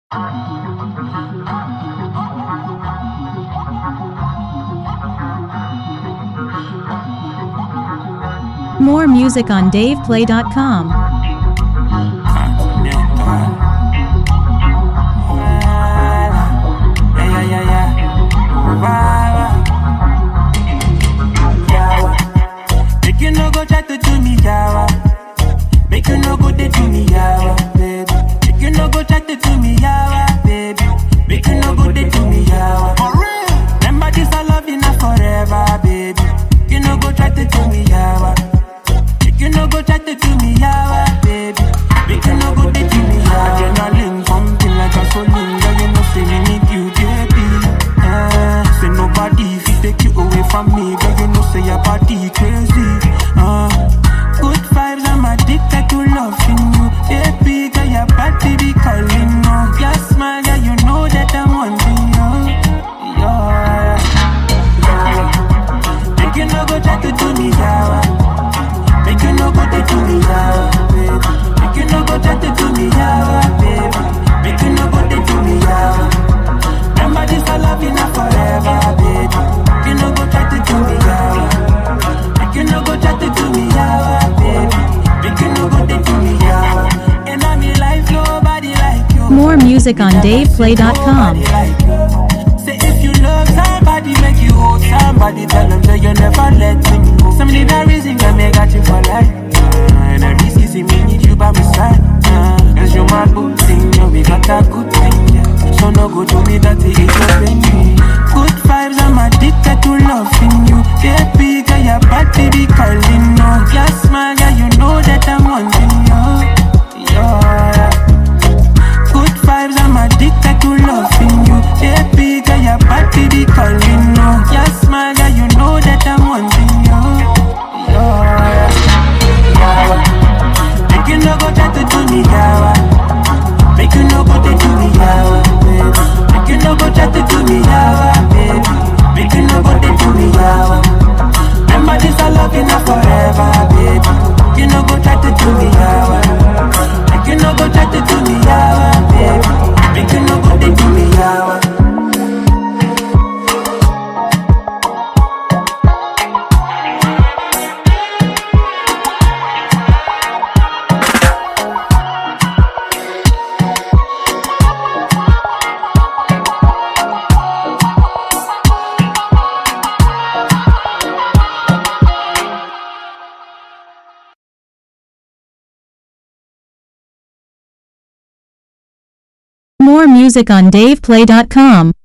More music on DavePlay.com. Yeah, yeah, yeah, yeah. Wow. Yawa. Make you no go try to do me, yawa. Make you no go dey do me, yawa, baby. Make you no go try to do me, yawa, baby. Make you no go dey do me, yawa. For real. Remember this, I love you now forever, baby. You no go try to do me, yawa. Make you no go try to do me, yawa, baby. Make you no go dey do me, yawa. Adrenaline pumping like a gasoline, girl, you know say me need you, baby. Uh, say nobody fit take you away from me, girl, you know say your body crazy. Uh, good vibes, I'm addicted to loving you, baby. Girl, your body be calling, no. Your smile, girl, you know that I'm wanting you. Yeah, yeah. Make you no go try to do me, yawa. Make you no go try to do me, yawa, baby. Make you no go try to do me, yawa, baby. Make you no go try to do me, yawa. Remember this, I love you now forever, baby. Make you no go try to do me, yawa. Make you no go try to do me, yawa, baby. Make you no go try to do me, yawa. And I'm in life, nobody like you. More music on DavePlay.com. Nobody like you. Say if you love somebody, make you hold somebody. Tell them that you never let them go. Some need a reason that me got you for life. Uh, and every season me need you by my side. Uh, Cause you my good thing, yeah, we got a good thing, yeah. So no go to me that it is open me. Good vibes, I'm addicted to loving you. Baby, girl, your body be calling, no. Your smile, girl, you know that I'm wanting you. Yeah. Good vibes, I'm addicted to loving you. Baby, girl, your body be calling, no. Your smile, girl, you know that I'm wanting you. Yeah. Yawa. Make you no go try to do me, yawa. Make you no go try to do me, yawa, baby. Make you no go try to do me, yawa, baby. Make you no go try to do me, yawa. Remember this, I love you now forever, baby. Make you no go try to do me, yawa. Make you no go try to do me, yawa, baby. Make you no go try to do me, yawa. More music on DavePlay.com.